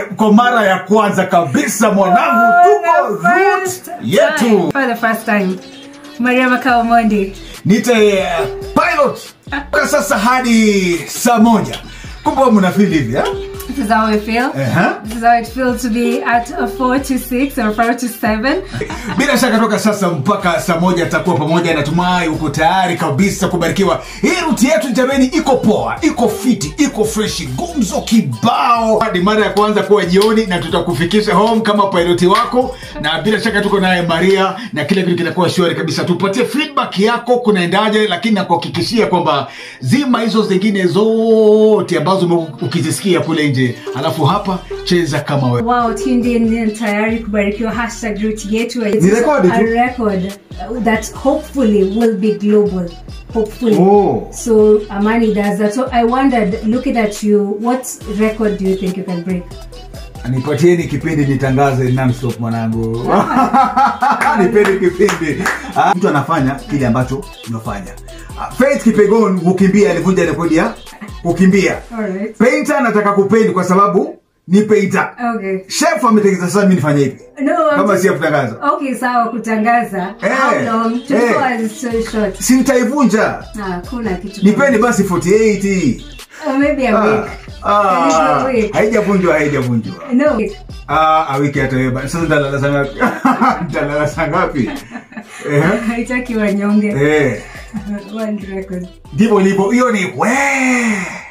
kwa mara ya kwanza kabisa mwanangu tuko root yetu For the first time. Maria Makao Mondi. nite eh, pilot kwa sasa hadi saa moja kumbe mnafili hivi eh? This is how we feel. Uh-huh. This is how it feels to be at a 4 to 6 or 4 to 7. bila shaka toka sasa mpaka saa moja atakuwa pamoja natumai uko tayari kabisa kubarikiwa hii ruti yetu jameni iko poa iko fiti iko freshi gumzo kibao hadi mara ya kwanza kuwa jioni na tutakufikisha home kama piloti wako na bila shaka tuko naye maria na kila kitu kitakuwa shwari kabisa tupatie feedback yako kunaendaje lakini nakuhakikishia kwamba zima hizo zingine zote ambazo ume- ukizisikia kule nje alafu hapa cheza kama wewe Wow, tuned in and tayari kubarikiwa hashtag root yetu. It Ni is rekodi a tu. record uh, that hopefully will be global. Hopefully. Oh. So Amani does that. So I wondered, looking at you, what record do you think you can break? nipatieni kipindi nitangaze nonstop mwanangu nipeni kipindi Ah, mtu anafanya kile ambacho unafanya Ah, Faith Kipegon kukimbia alivunja rekodi ya kukimbia Alright. Painter anataka kupendi kwa sababu ni painter Okay. chef ametegeza sasa mimi nifanye hivi No, I'm kama just- si ya kutangaza Okay, sawa kutangaza. Eh, How long? 24 eh. hours is so short. si nitaivunja Ah, kuna kitu. nipeni basi 48 Or maybe a Ah, week. ah, A little week. haijavunjwa haijavunjwa No. wait. Ah, ah, wiki hata wewe bana. sasa nitalala saa ngapi nitalala saa ngapi eh Haitaki wanyonge. eh One record. ndivyo ilivyo hiyo ni we